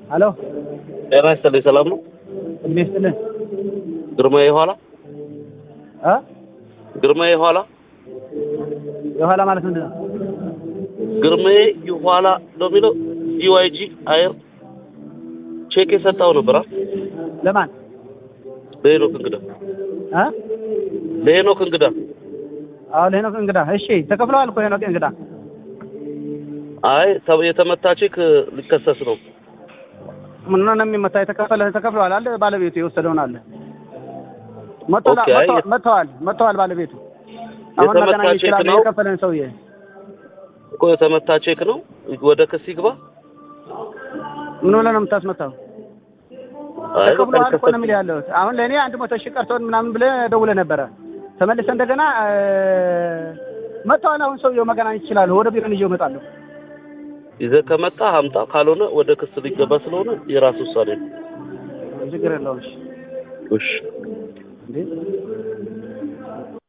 ሄሎ ጤና ይስጥልኝ። ሰላም ነው? እድሜ ይስጥልን ግርማዬ የኋላ እ ግርማዬ የኋላ የኋላ ማለት ምንድን ነው? ግርማዬ የኋላ ነው የሚለው ዲዋይጂ አየር ቼክ የሰጠው ነበር አ ለማን ለሄኖክ እንግዳ እ ለሄኖክ እንግዳ አዎ ለሄኖክ እንግዳ እሺ ተከፍለዋል እኮ ሄኖክ እንግዳ አይ ተ- የተመታ ቼክ ሊከሰስ ነው። ምን ነው የሚመታ የተከፈለ ተከፍለዋል አለ ባለቤቱ የወሰደውን አለ መጥተዋል ኦኬ፣ አይ- መጥተዋል መጥተዋል ባለቤቱ አሁን የተመታ መገናኘት ቼክ ይችላል ነው? የከፈለን ሰውዬ እኮ የተመታ ቼክ ነው። ወደ ክስ ይግባ። ምን ብለህ ነው የምታስመታው አይ በቃ ተከፍለዋል እኮ ነው ሊከሰስ የሚል ያለው አሁን ለእኔ አንድ መቶ ሺህ ቀርቶን ምናምን ብለህ ደውለህ ነበረ ተመልሰህ እንደገና እ፣ መጥተዋል አሁን ሰውዬው መገናኘት ይችላሉ ወደ ቢሮን ይዤው እመጣለሁ ይዘህ ከመጣ አምጣ፣ ካልሆነ ወደ ክስ ሊገባ ስለሆነ የራስ ውሳኔ ነው። ችግር የለውም እሺ እሺ እንዴ